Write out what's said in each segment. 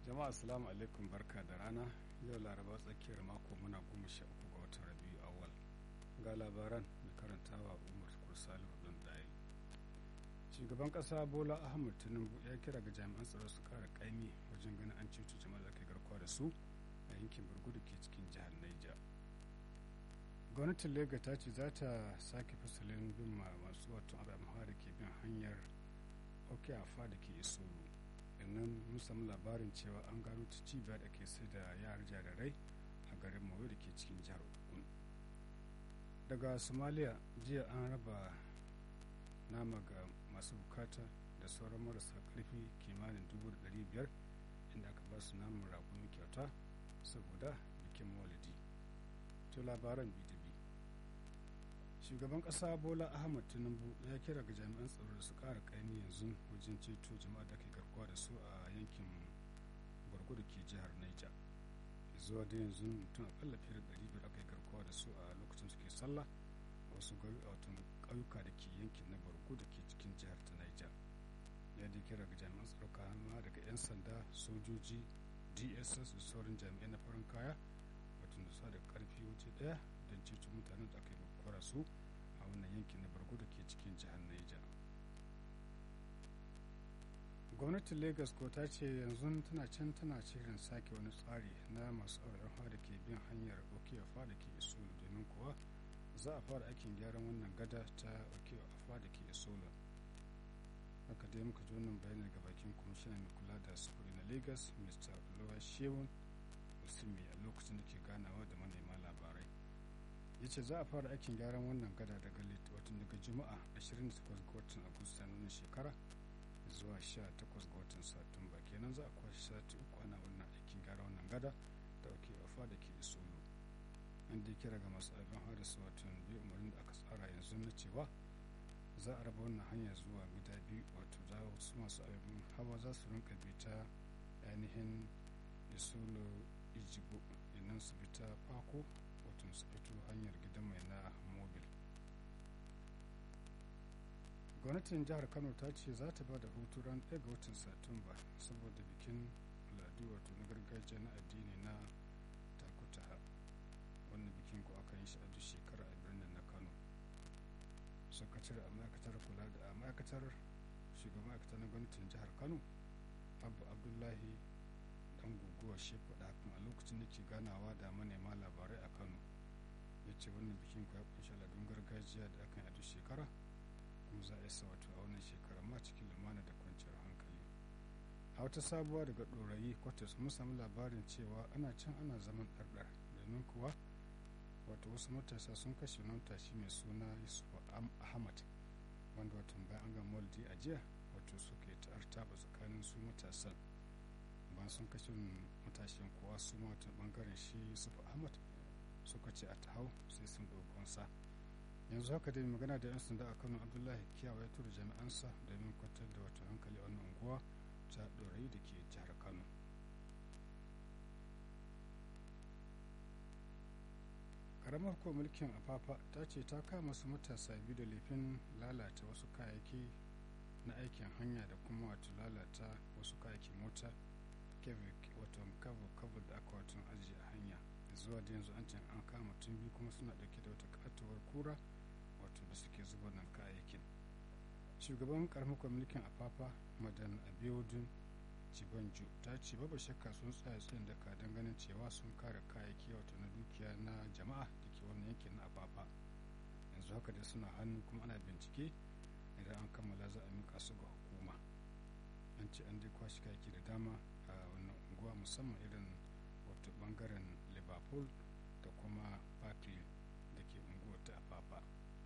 jama'a assalamu alaikum barka da rana yau laraba tsakiyar mako muna goma sha uku ga watan rabiu awal ga labaran mai karantawa umar kursali hudun ɗaya shugaban ƙasa bola ahmad tinubu ya kira ga jami'an tsaro su kara kaimi wajen ganin an ceto jama'a da ke garkuwa da su a yankin burgudu ke cikin jihar naija gwamnatin lega ta ce za ta sake fasalin bin masu wato abin da ke bin hanyar okeafa da ke isolu nan mun samu labarin cewa an gano ta cibiya da ke sai da yara jarirai a garin mawe da ke cikin jihar ogun daga somalia jiya an raba nama ga masu bukata da sauran marasa karfi kimanin dubu da biyar inda aka ba su naman raƙumi kyauta saboda bikin maulidi to labaran bdb shugaban kasa bola ahmad tinubu ya kira ga jami'an tsaro da su kara kaimi yanzu wajen ceto jama'a da ke garkuwa da su a yankin bargo da ke jihar niger zuwa da yanzu mutum akalla fiye da ɗari biyar aka yi garkuwa da su a lokacin suke sallah a wasu ƙauyuka da ke yankin na bargo da ke cikin jihar ta niger ya da kira ga jami'an tsaro kama daga 'yan sanda sojoji dss da sauran jami'ai na farin kaya wato da sa da karfi waje daya don ceto mutanen da aka yi kwara su a wannan yankin na bargo da ke cikin jihar Niger. gwamnatin lagos ko ta ce yanzu tana can tana shirin sake wani tsari na masu auren da ke bin hanyar okeafa da ke isolo domin kuwa za a fara aikin gyaran wannan gada ta okeafa da ke isolo haka dai muka ji wannan bayani daga bakin kwamishinan mai kula da sufuri na lagos mr lowa shewun musulmi a lokacin da ke ganawa da manema labarai ya ce za a fara aikin gyaran wannan gada daga watan daga juma'a 28 ga watan agusta na wannan shekara zuwa 18 ga watan satumba kenan za a kwashe sati uku ana wannan aikin gyara wannan gada da ake wafa da ke isolo an dai kira ga masu abin haris watan biyu umarnin da aka tsara yanzu na cewa za a raba wannan hanya zuwa gida biyu wato za su masu abin hawa za su rinka bi ta ainihin isolo ijibo inan su bi ta fako wato su fito hanyar gidan mai na mobil gwamnatin jihar kano ta ce za ta ba da hutu ran ɗaya ga watan satumba saboda bikin al'adu wato na gargajiya na addini na takutaha wannan bikin ko aka yi shi a duk shekara a birnin na kano sakatare a ma'aikatar kula da a ma'aikatar shugaban ma'aikata na gwamnatin jihar kano abu abdullahi dan guguwa shi faɗa hakan a lokacin da ke ganawa da manema labarai a kano ya ce wannan bikin ya kunshi al'adun gargajiya da akan yi a duk shekara kuma za a yi wato a wannan shekara ma cikin lumana da kwanciyar hankali a wata sabuwa daga ɗorayi kwatas mun samu labarin cewa ana can ana zaman ɗarɗar domin kuwa wato wasu matasa sun kashe wani tashi mai suna yusuf ahmad wanda wato bayan an ga moldi a jiya wato suke ta'artaba tsakanin su matasan bayan sun kashe matashin kuwa su ma wata bangaren shi yusuf ahmad suka ce a ta hau sai sun sa yanzu haka dai magana da 'yan sanda a kano abdullahi kiyawa ya tura jami'ansa domin kwantar da wata hankali a wannan unguwa ta ɗorayi da ke jihar kano karamar ko mulkin afafa ta ce ta kama su matasa biyu da laifin lalata wasu kayayyaki na aikin hanya da kuma wato lalata wasu kayayyakin mota wato kabo da aka wato ajiye a hanya zuwa da yanzu an can an kama tun biyu kuma suna dauke da wata katuwar kura wato da suke zuba nan kayayyakin shugaban karamar mulkin afafa madan abiodun cibanjo ta ce babu shakka sun tsaya tsayin daka don ganin cewa sun kare kayayyaki wato na dukiya na jama'a da ke wannan yankin na afafa yanzu haka dai suna hannu kuma ana bincike idan an kammala za a mika su ga hukuma an ce an dai kwashi kayayyaki da dama a wannan unguwa musamman irin wato bangaren liverpool da kuma barclay da ke unguwar ta afafa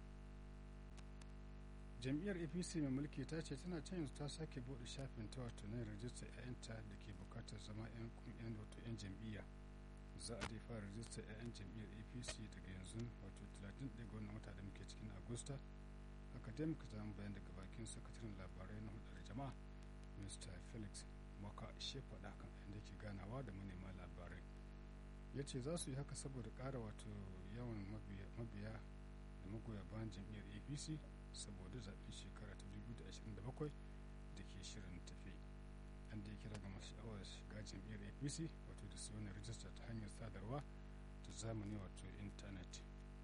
jam'iyyar apc mai mulki ta ce tana can yanzu ta sake bude shafin ta wato na rajistar 'ya'yanta da ke bukatar zama 'yan kungiyar wato 'yan jam'iyya za a dai fara rajistar 'ya'yan jam'iyyar apc daga yanzu wato 31 ga wannan wata da muke cikin agusta haka dai muka samu bayan daga bakin sakataren labarai na hudar jama'a mr felix maka she faɗa kan inda ke ganawa da manema labarai ya ce za su yi haka saboda ƙara wato yawan mabiya da magoya bayan jam'iyyar apc saboda zaɓen shekara ta 2027 da ke shirin tafi an da ya kira ga masu sha'awar shiga jam'iyyar nnpc wato da su wani rijista ta hanyar sadarwa ta zamani wato intanet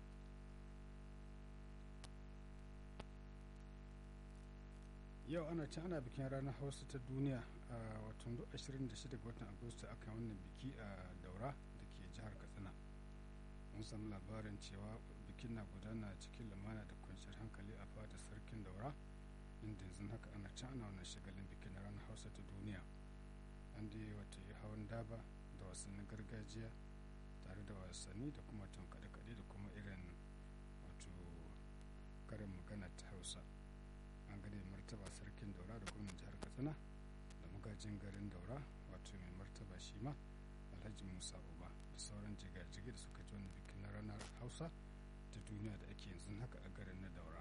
yau ana can ana bikin ranar hausa ta duniya a watan 26 ga watan agusta aka yi wannan biki a daura da ke jihar katsina mun samu labarin cewa bikin na gudana cikin lumana da kwanciyar hankali a fadar sarkin daura inda yanzu haka ana can ana wannan shagalin bikin ranar hausa ta duniya an da yi wata hawan daba da wasannin gargajiya tare da wasanni da kuma tun kaɗe-kaɗe da kuma irin wato karin magana ta hausa an gane martaba sarkin daura da gwamnan jihar katsina da magajin garin daura wato mai martaba shi ma alhaji musa uba da sauran jigajigi da suka ji wani bikin na ranar hausa ta duniya da ake yanzu haka a garin na daura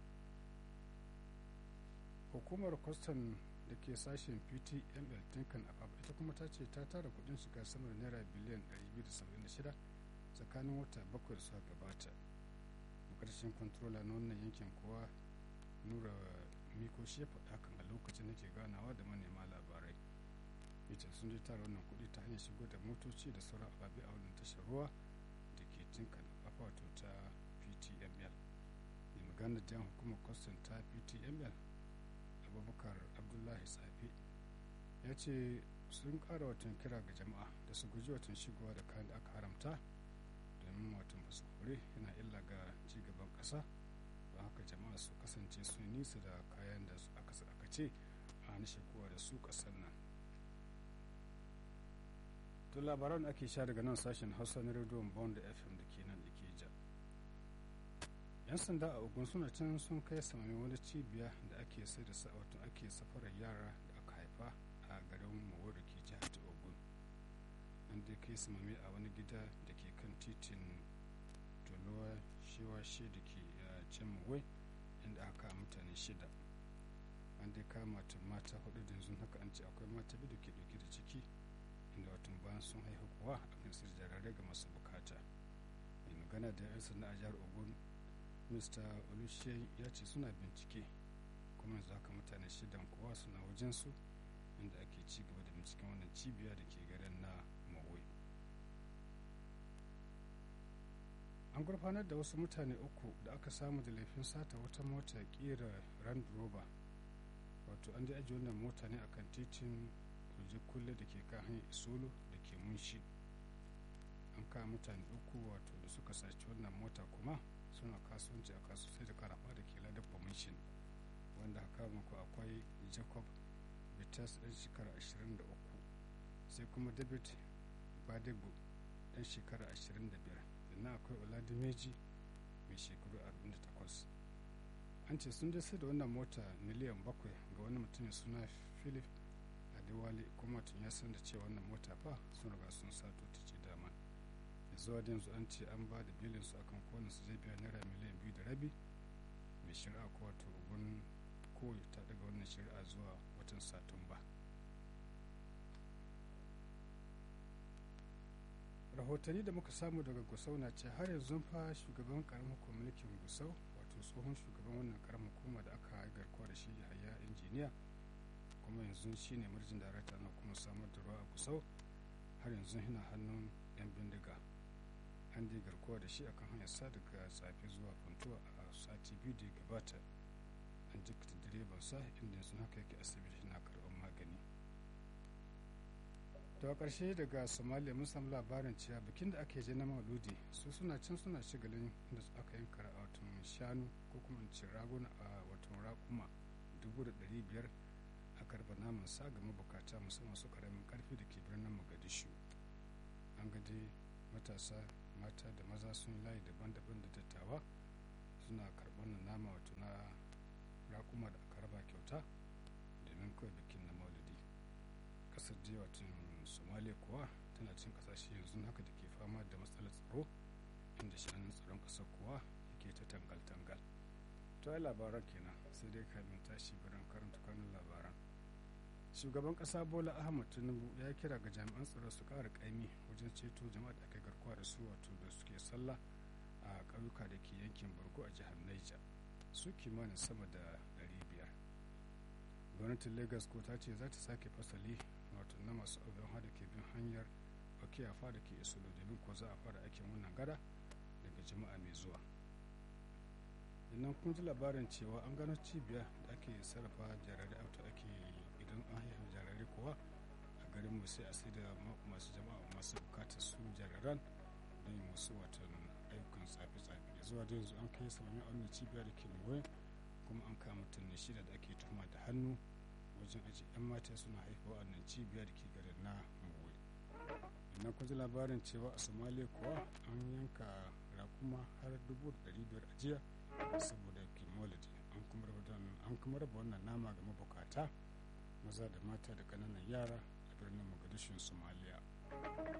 hukumar kwastan da ke sashen ptml tinkan abab ita kuma ta ce ta tara kudin shiga sama da naira biliyan 276 tsakanin wata bakwai da suka gabata makarshen kwantrola na wannan yankin kuwa nura miko shi ya faɗa hakan a lokacin da ke ganawa da manema labarai yace sun je tara wannan kuɗi ta hanyar shigo da motoci da sauran ababe a wannan tashar ruwa da ke tinkan wato ta ptml mai magana jan hukumar kwastan ta ptml abubakar abdullahi tsafi ya ce sun ƙara watan kira ga jama'a da su guji watan shigowa da kayan da aka haramta domin watan masu kore yana illa ga cigaban ƙasa don haka jama'a su kasance su nisa da kayan da aka ce a hana shigowa da su ƙasar nan to labaran ake sha daga nan sashen hausa na rediyon bond fm da ke nan da ke ja yan sanda a ogun suna can sun kai samami wani cibiya da ake sai da wato ake safarar yara da aka haifa a garin mawo da ke jihar ta ogun an dai kai samami a wani gida da ke kan titin tolowa shewashe da ke can mawai inda aka mutane shida an dai kama mata hudu da yanzu haka an ce akwai mata biyu da ke dauke da ciki inda watan bayan sun haihu kuwa akan sir jararai ga masu bukata mai magana da yan sanda a jihar ogun mr olushe ya ce suna bincike kuma yanzu haka mutane shidan kuwa suna wajensu inda ake ci gaba da binciken wannan cibiya da ke garin na mawai an gurfanar da wasu mutane uku da aka samu da laifin sata wata mota kera rand rover wato an ajiye wannan mota ne akan titin kuje kulle da ke kan hanyar isolo da ke munshi an kawo mutane uku wato da suka saci wannan mota kuma suna kasuwanci a kasu sai da karafa da ke ladar permission wanda haka muku akwai jacob vitas ɗan shekara 23 sai kuma david badego ɗan shekara 25 sannan akwai oladimeji mai shekaru 48 an ce sun je sai da wannan mota miliyan bakwai ga wani mutumin suna philip adewale kuma tun ya san da cewa wannan mota fa sun riga sun sato ta ce dama zuwa da yanzu an ce an ba da bilin su akan kowane su zai biya naira miliyan biyu da rabi mai shari'a ko wato ogun kowai ta daga wannan shari'a zuwa watan satumba rahotanni da muka samu daga gusau na ce har yanzu fa shugaban karamin mulkin gusau wato tsohon shugaban wannan karamin hukuma da aka garkuwa da shi haya injiniya kuma yanzu shine marjin darakta na kuma samar da ruwa a gusau har yanzu yana hannun yan bindiga an dai garkuwa da shi akan hanyar sa daga tsafi zuwa funtuwa a sati biyu da ya gabata an jikata direban sa inda yanzu haka yake asibiti na karɓar magani daga ƙarshe daga somalia mun samu labarin cewa bikin da ake je na mauludi su suna can suna shigalin inda aka yanka a watan shanu ko kuma in ce raguna a watan raƙuma dubu da ɗari biyar a karɓa naman sa ga mabukata musamman su karamin karfi da ke birnin mogadishu an gade matasa mata da maza sun layi daban-daban da dattawa suna karɓar nama wato na raƙuma da aka raba kyauta domin kawai bikin na maulidi ƙasar da watan somalia kuwa tana cin ƙasashe yanzu haka da ke fama da matsalar tsaro inda shanun tsaron ƙasar kuwa yake ta tangal-tangal to ai labaran kenan sai dai kamin tashi biran karanta kanun labaran shugaban kasa bola ahmad tinubu ya kira ga jami'an tsaro su kara kaimi wajen ceto jama'a da aka garkuwa da su wato da suke sallah a ƙauyuka da ke yankin borgo a jihar niger su kimanin sama da 500 gwamnatin lagos ko ta ce za ta sake fasali wato na masu abin hada ke bin hanyar okiyafa da ke isolo domin ko za a fara aikin wannan gada daga jama'a mai zuwa idan kun ji labarin cewa an gano cibiya da ake sarrafa jarirai auto ake idan an haihu jarirai kuwa a garin mu sai a sai da masu jama'a masu bukatar su jariran don yi musu watan ayyukan tsafe-tsafe da zuwa da yanzu an kai samamin aunin cibiya da ke nuwai kuma an kama mutum shida da ake tuhuma da hannu wajen aji 'yan mata suna haifa wannan cibiya da ke garin na nuwai idan kun ji labarin cewa a somalia kuwa an yanka rakuma har dubu da biyar a jiya saboda kimolidi an kuma raba wannan nama ga mabukata maza da mata da kananan yara a birnin mogadishin somalia